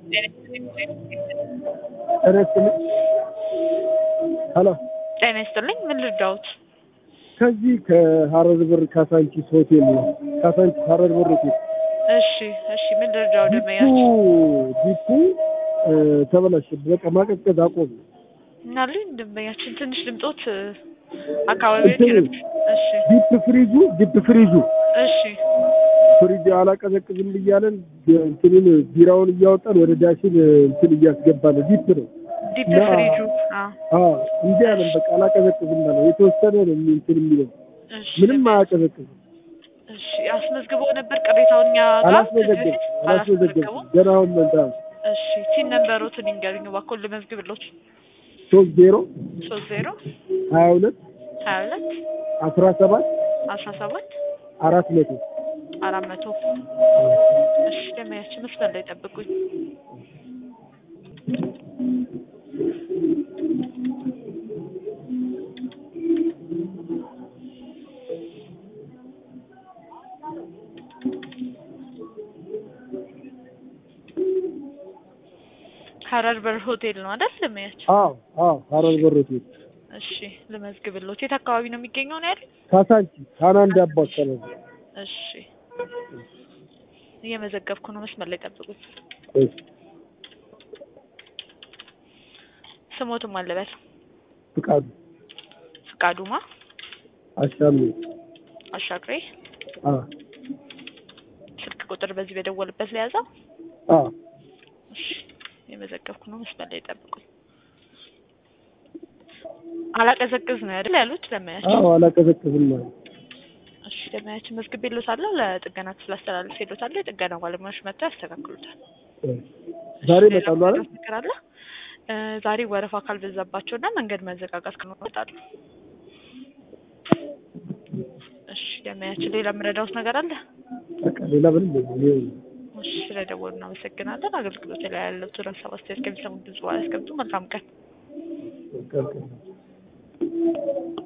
ጤና ይስጥልኝ። ሄሎ ጤና ይስጥልኝ። ምን ልርዳዎት? ከዚህ ከሀረር በር ካሳንቺስ ሆቴል ነው። ካሳንቺስ ሀረር በር ሆቴል እሺ፣ እሺ። ምን ልርዳው? ዲፑ ደመያችን ዲፑ እ፣ ተበላሸ። በቃ ማቀዝቀዝ አቆም። እናልኝ ደንበኛችን ትንሽ ድምጦት አካባቢዎች እንትን- ይረብሽ። እሺ፣ ዲፕ ፍሪጁ ዲፕ ፍሪጁ እሺ፣ ፍሪጅ አላቀዘቅዝም እያለን እንትኑን ቢራውን እያወጣን ወደ ዳሽን እንትን እያስገባን ዲፕ ነው። ዲፕ ና- ፍሪጁ። አዎ፣ አዎ እንዲህ አለን። በቃ አላቀዘቅዝም አለ። የተወሰነ ነው የሚ- እንትን የሚለው እሺ። ምንም ደንበኛ- አያቀዘቅዝም። እሺ፣ አስመዝግበው ነበር ቅሬታውን እኛ ጋር አላስመዘገብም ከዚህ በፊት? አላስመዘገብም። አላስመዘገቡም? ገና አሁን መንታ እሺ፣ ሲን ነንበሮትን ይንገሩኝ እባክዎን ልመዝግብሎት። ሶስት ዜሮ ሶስት ዜሮ ሀያ ሁለት ሀያ ሁለት አስራ ሰባት አስራ ሰባት አራት መቶ አራት መቶ እሺ፣ ደመያችን መስመር ላይ ጠብቁኝ። ሀረር በር ሆቴል ነው አይደል? ደመያችን አዎ አዎ ሀረር በር ሆቴል እሺ፣ ልመዝግብሎት። የት አካባቢ ነው የሚገኘው ነው ያሉኝ? ካሳንቺስ ሀናንድ አባ አካባቢ እሺ፣ እየመዘገብኩ ነው። መስመር ላይ ጠብቁኝ። እሺ። ስሞትም አለበል ፍቃዱ ፍቃዱማ አሻሚ አሻግሬ አ ስልክ ቁጥር በዚህ በደወልበት ለያዘው። አ እሺ የመዘገብኩ ነው። መስመር ላይ ጠብቁኝ። አላቀዘቅዝ ነው አይደል ያሉት ለማያቸው። አዎ አላቀዘቅዝም ማለት እሺ ለማያቸው መዝግቤልዎታለሁ። ለጥገና ክፍል አስተላልፌልዎታለሁ። የጥገና ባለሙያዎች መጥተው ያስተካክሉታል። እ። ዛሬ እሺ፣ ሌላ ይመጣሉ አይደል? ምትነግሩት ነገር አለ? እ፣ ዛሬ ወረፋ ካልበዛባቸው እና መንገድ መዘጋጋት ከኖረ ይመጣሉ። እሺ ለማያቸው ሌላ የምረዳዎት ነገር አለ? በቃ ሌላ ምንም የለም። እሺ ስለደወሉ እናመሰግናለን። አገልግሎት ላይ ያለው ሀሳብ አስተያየት ከሚሰሙት ብዙ አያስቀምጡ። መልካም ቀን። በቃ በቃ